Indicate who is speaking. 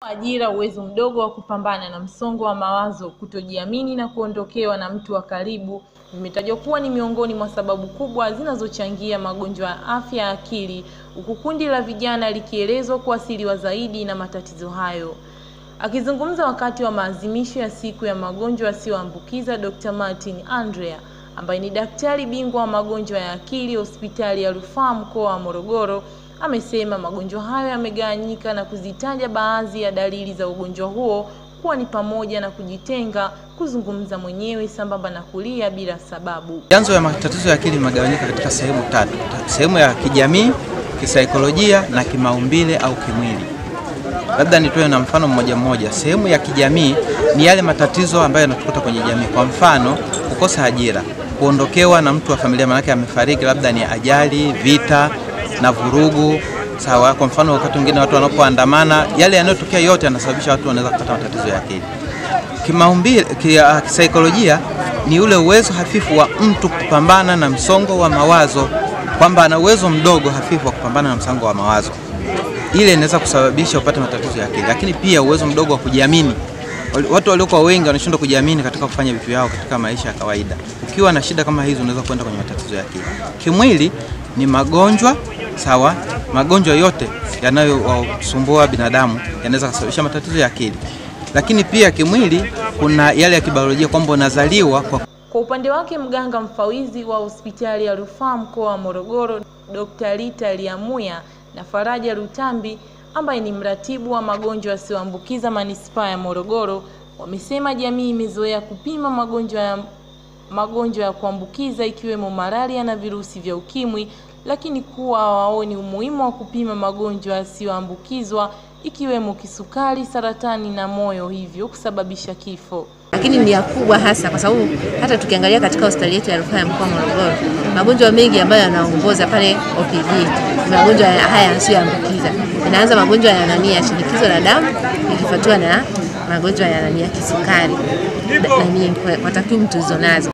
Speaker 1: ajira, uwezo mdogo wa kupambana na msongo wa mawazo, kutojiamini na kuondokewa na mtu wa karibu vimetajwa kuwa ni miongoni mwa sababu kubwa zinazochangia magonjwa ya afya ya akili, huku kundi la vijana likielezwa kuathiriwa zaidi na matatizo hayo. Akizungumza wakati wa maadhimisho ya siku ya magonjwa yasiyoambukiza, Dr. Martin Andrea ambaye ni daktari bingwa wa magonjwa ya akili hospitali ya rufaa mkoa wa Morogoro amesema magonjwa hayo yamegawanyika na kuzitaja baadhi ya dalili za ugonjwa huo kuwa ni pamoja na kujitenga, kuzungumza mwenyewe sambamba na kulia bila sababu.
Speaker 2: Vyanzo vya matatizo ya akili vimegawanyika katika sehemu tatu: sehemu ya kijamii, kisaikolojia na kimaumbile au kimwili. Labda nitoe na mfano mmoja mmoja. Sehemu ya kijamii ni yale matatizo ambayo yanatukuta kwenye jamii, kwa mfano kukosa ajira, kuondokewa na mtu wa familia, manake amefariki, labda ni ajali, vita na vurugu. Sawa. Kwa mfano wakati mwingine watu wanapoandamana, yale yanayotokea yote yanasababisha watu wanaweza kupata matatizo ya akili. Kimaumbile, kisaikolojia ni ule uwezo hafifu wa mtu kupambana na msongo wa mawazo, kwamba ana uwezo mdogo hafifu wa kupambana na msongo wa mawazo, ile inaweza kusababisha upate matatizo ya akili. Lakini pia uwezo mdogo wa kujiamini, watu waliokuwa wengi wanashindwa kujiamini katika kufanya vitu vyao katika maisha ya kawaida. Ukiwa na shida kama hizo, unaweza kwenda kwenye matatizo ya akili. Kimwili ni magonjwa sawa. Magonjwa yote yanayosumbua binadamu yanaweza kusababisha matatizo ya akili, lakini pia kimwili kuna yale ya kibiolojia kwamba unazaliwa kwa...
Speaker 1: Kwa upande wake mganga mfawizi wa hospitali ya rufaa mkoa wa Morogoro Dr. Rita Liamuya na Faraja Rutambi ambaye ni mratibu wa magonjwa yasiyoambukiza manispaa ya Morogoro wamesema jamii imezoea kupima magonjwa ya magonjwa ya kuambukiza ikiwemo malaria na virusi vya ukimwi, lakini kuwa hawaoni umuhimu wa kupima magonjwa yasiyoambukizwa ikiwemo kisukari, saratani na moyo, hivyo kusababisha kifo.
Speaker 3: Lakini ni ya kubwa hasa kwa sababu hata tukiangalia katika hospitali yetu ya rufaa ya mkoa wa Morogoro, magonjwa mengi ambayo yanaongoza pale OPD ni magonjwa haya yasiyoambukiza. Inaanza magonjwa ya nani ya shinikizo la damu ikifuatiwa na magonjwa ya nani ya kisukari, nani kwa takwimu tulizonazo.